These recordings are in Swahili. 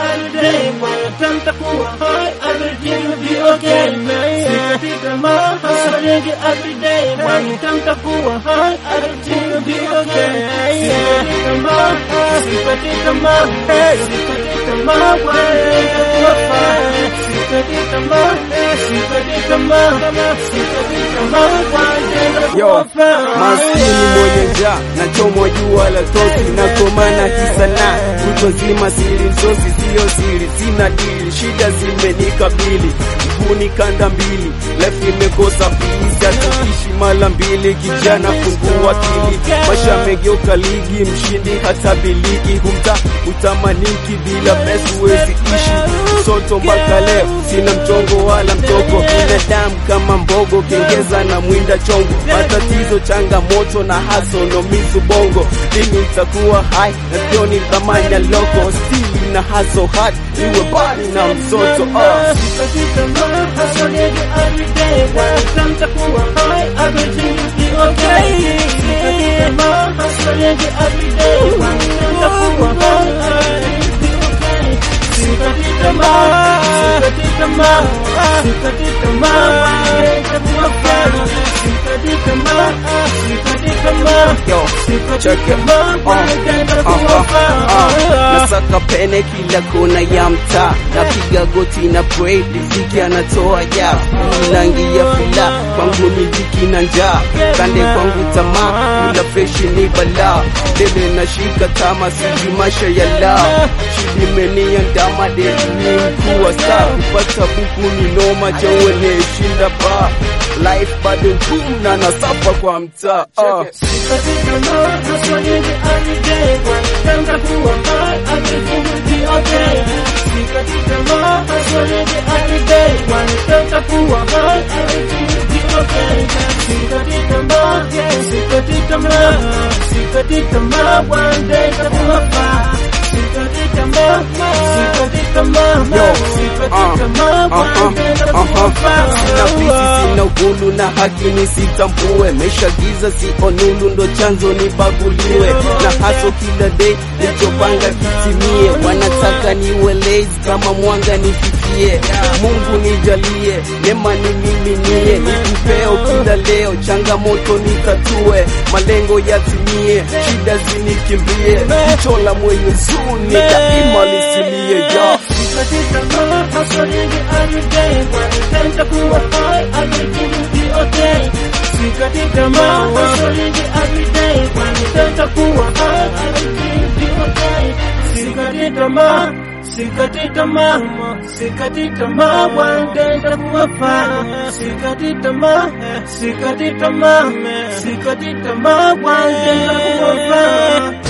one day wanadamu takuwa high, everything will be okay. Sikati tamaa, hustle nyingi every day wanadamu takuwa high, everything will be okay. Sikati tamaa, sikati tamaa, sikati tamaa, one day takuwa fine. Sikati tamaa, sikati tamaa, sikati tamaa, one day takuwa Yo, fine. maskini mwenye njaa nachomwa jua la tosi nakomana kisana kutwa zima siri msosi siyo siri sina dili shida zimenikabili mguni kanda mbili life imekosa pisi hatuishi mala mbili kijana fungua akili maisha yamegeuka ligi mshindi hata biliki humta utamaniki bila pesa huwezi ishi msoto mpaka leo sina mchongo wala mtoko binadamu kama mbogo kengeza na mwinda chongo matatizo changamoto na haso nomizu bongo lini itakuwa hai na sioni thamani ya loko stili na haso hard iwe bali na msoto uh. Sikati tamaa, hustle nyingi every day wanadamu takuwa high, everything will be okay. Sikati tamaa, hustle nyingi every day wanadamu takuwa high, everything will be okay. Sikati tamaa, sikati tamaa, sikati tamaa, one day takuwa fine. Sikati tamaa, sikati tamaa, Yo, sikati check it. tamaa, one day takuwa fine. nasaka pene kila kona ya mtaa napiga goti na pray riziki anatoa ja langi ya fula kwangu ni dhiki na njaa kande kwangu tamaa kula freshi ni balaa dele nashika tama siji masha ya la shidi menia ndama deli ni mkuu wa saa kupata buku ni noma jauene shinda pa life bado ngumu na nasafa kwa mtaa uh. Sikati tamaa, hustle nyingi every day wanadamu takuwa high, everything will be okay. Sikati tamaa, hustle nyingi every day wanadamu takuwa high, everything will be okay. Sikati tamaa, sikati tamaa, sikati tamaa, one day takuwa fine. Sikati tamaa, sikati tamaa, sikati tamaa, one day takuwa Sina pisi, fine. sina ugulu na haki nisitambue, mesha giza sio nulu, ndo chanzo nibaguliwe na haso kila day nilichopanga kitimie, wanataka niwe lazy kama mwanga nifikie, Mungu nijalie, neema nimiminie, nikupeo kila leo, changamoto nitatue, malengo yatimie, shida zinikimbie, jicho la mwenye huzuni daima lisilie ja Sikati tamaa, hustle nyingi every day wanadamu takuwa high, everything will be okay. Sikati tamaa, hustle nyingi every day wanadamu takuwa high, everything will be okay. Sikati tamaa, sikati tamaa, sikati tamaa, one day takuwa fine. Sikati tamaa, sikati tamaa, sikati tamaa, one day takuwa fine.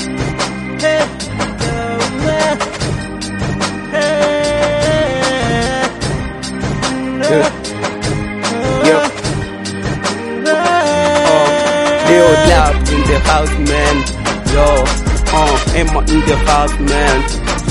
Hey, Yeah. Leo love in the house, man. Yo, uh, Emma in the house, man.